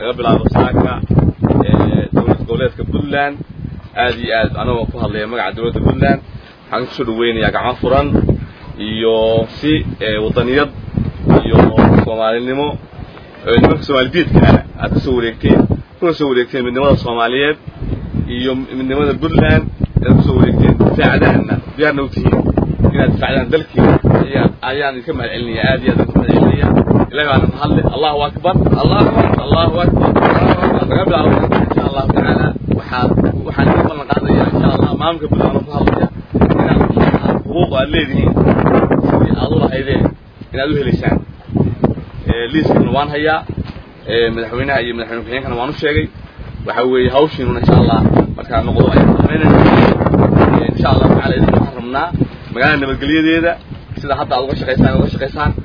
laga bilaabo saaka dowlad goboleedka puntland aad iyo aad anagoo ku hadlaya magaca dowladda puntland waxaan kusoo dhaweynayaa gacmo furan iyo si wadaniyad iyo soomaalinimo nimanka soomaalidiidka ah aad kasoo wareegteen kuna soo wareegteen midnimada soomaaliyeed iyo midnimada puntland aad kusoo wareegteen difaacdaana diyaarna u tihiin inaad difaacdaan dalkiina ayaan idinka mahad celinaya aad iyo aad idinka mahad celinaya ilahi baana mahadle allahu akbar allahu allahu akbar laga bilaabo insha allahu tacaala waxaad waxaan idin ballan qaadaya insha allah maamulka puntland ku hadlaya inaad xuquuq aad leedihiin sidii aad u lahaydeen inaad u helaysaan liiskana waan hayaa madaxweynaha iyo madaxweyne ku-xigeenkana waan u sheegay waxa weeye hawshiinuna insha allah markaa noqdo ayaan samaynayna insha allahu tacala idin waxaan rabnaa magaalada nabadgelyadeeda sida hadda aad uga shaqaysaan uga shaqaysaan